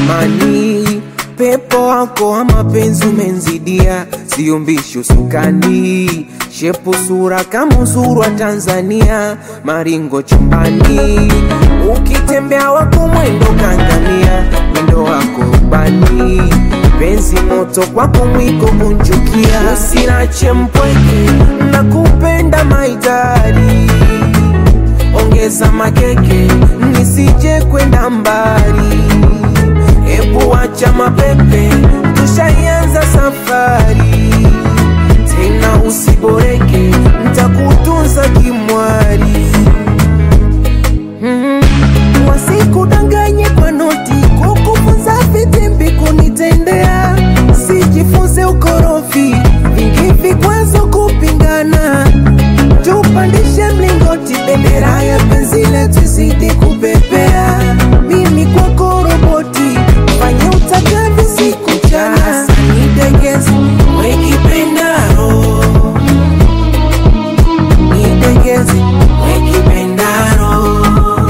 jamani, pepo wako wa mapenzi umenzidia, sio mbisho sukani, shepu sura kama uzuru wa Tanzania, maringo chumbani, ukitembea wako mwendo kangania, mwendo wako ubani, penzi moto kwako mwiko kunjukia, usinache mpweke, nakupenda maidari ongeza makeke nisije kwenda mbali, ebu acha mapepe, tushaianza safari tena, usiboreke, ntakutunza kimwari mm. Wasikudanganye kwa noti, kukufunza vitimbi kunitendea, sijifunze ukorofi, vingi vikwazo kupingana tupandishe mlingoti, bendera ya penzi letu izidi kupepea. Mimi kwako roboti, fanya utakavyo siku mchana, nidegeze wekipendaro, nidegeze wekipendaro,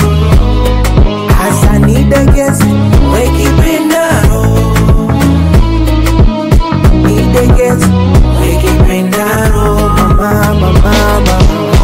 hasa nidegeze wekipendaro, nidegeze wekipendaro, mama, mama, mama.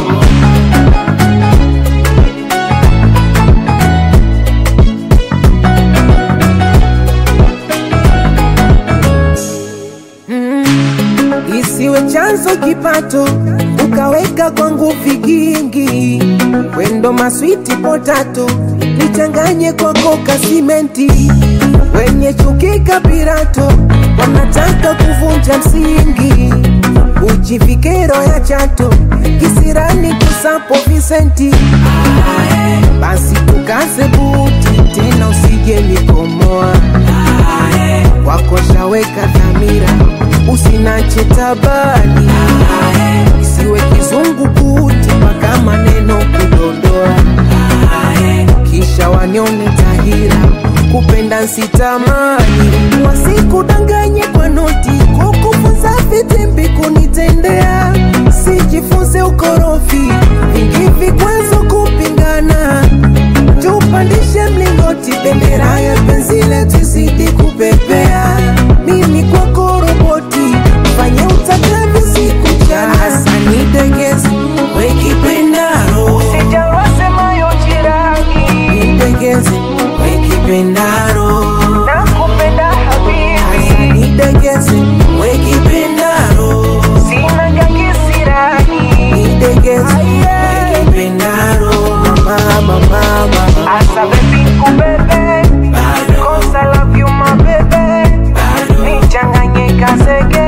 isiwe chanzo kipato, ukaweka kwangu vigingi, wendo maswiti potato, nichanganye kwa koka simenti, wenye chuki kapirato, wanataka kuvunja msingi, ujivikero ya chato, kisirani kusapo visenti, basi tukaze buti tena, usije nikomoa kwako shaweka dhamira, usinache tabani, isiwe kizungu kuti mpaka maneno kudondoa, kisha wanione tahira, kupenda nsitamani, wasikudanganye kwa noti, kukufunza vitimbi kunitendea, sijifunze ukorofi, vingi vikwazo kupingana tupandishe mlingoti, bendera ya penzi letu izidi kupepea. Mimi kwako roboti, fanya utakavyo siku mchana, hasa nidegeze wekipendaro, Sijawasemayo jirani, nidegeze wekipendaro, nakupenda hasa habibi, nidegeze wekipendaro, sina jakisirani, nidegeze wekipendaro, mama, mama, mama. asa bebi kubebe, cause I love you my baby, nichanganye kasege